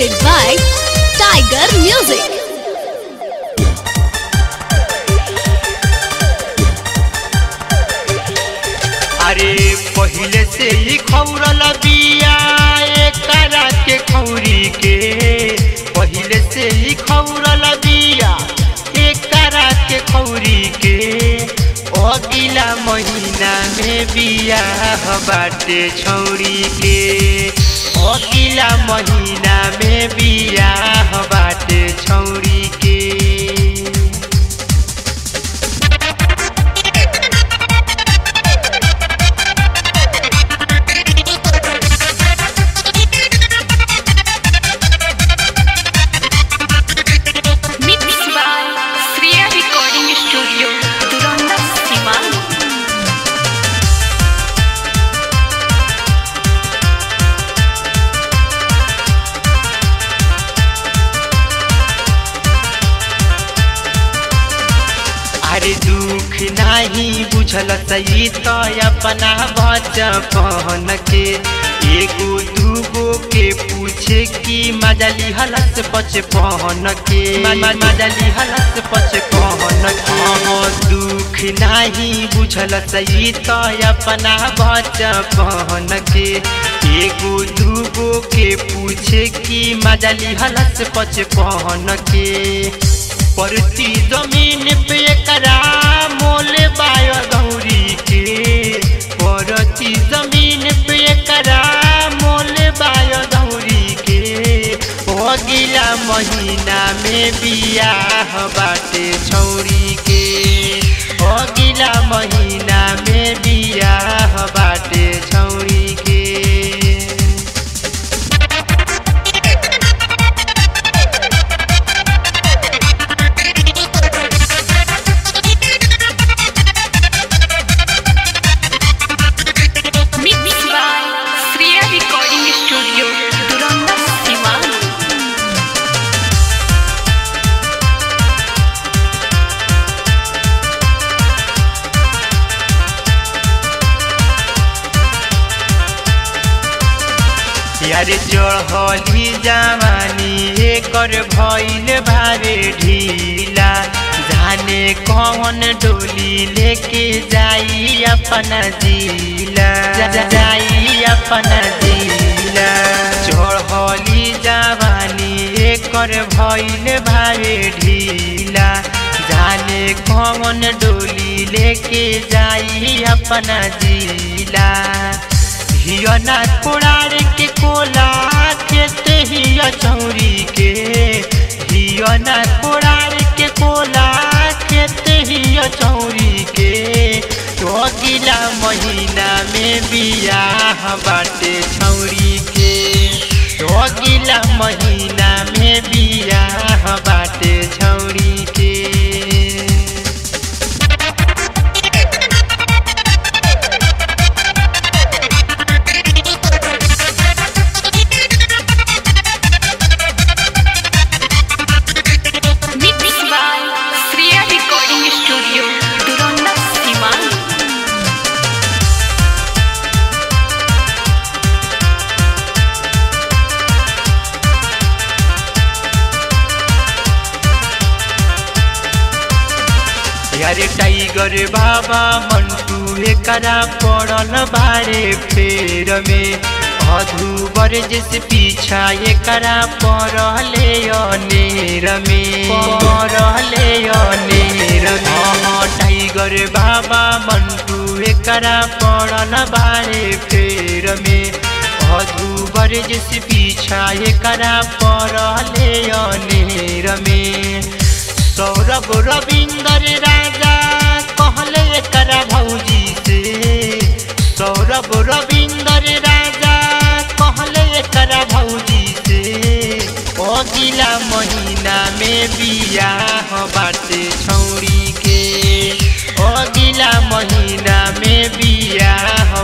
presented by Tiger Music. अरे पहिले से ही खौरल बिया एकरा के खौरी के पहिले से ही खौरल बिया एकरा के खौरी के अगिला महीना में बिया बाटे छौरी के अगिला महीना में बिया बाटे छौरी के Mixed by Sriya Recording Studio, Duranda, Siman. अरे दुख नाही बुझल सही तो अपना बचपन के एगो दूगो के पूछे कि मजली हलस बचपन के म- म- मजली हलस बचपन के हाँ, दुख नाही बुझल सही तो अपना बचपन के एगो दूगो के पूछे कि मजली हलस बचपन के परती जमीन पे करा मोल बायो गौरी के परती जमीन पे करा मोल बायो गौरी के अगिला महीना में बियाह बाटे छौरी के अगिला महीना में बियाह बाटे छौरी के Mixed by Sriya Recording Studio, Duranda, Siman. यारे चढ़ली जवानी एकर भइल भारे ढीला जाने कौन डोली लेके जाई अपना जिला जा- जा- जाई अपना जिला चढ़ली जवानी एकर भइल भारे ढीला जाने कौन डोली लेके जाई अपना जिला हियना कोड़ार के कोला खेत हिया चौरी के हियना कोड़ार के कोला खेत हिया चौरी के तो अगिला महीना में बियाह बाटे छौरी के तो अगिला महीना में बियाह बाटे छौरी के Mixed by Sriya Recording Studio, Duranda, Siman. यारे टाइगर बाबा मंटू एकरा पड़ल बारे फेर में अधूबर जैसे पीछा एकरा पड़ले अनेर में पड़ले अनेर में हाँ, टाइगर बाबा मंटू एकरा पड़ल बारे फेर में अधूबर जैसे पीछा एकरा पड़ले अनेर में सौरभ रविंदर राजा कहले एकरा भौजी से सौरभ रविंदर राजा कहले एकरा भौजी से अगिला महीना में बियाह बाटे छौरी के अगिला महीना में बियाह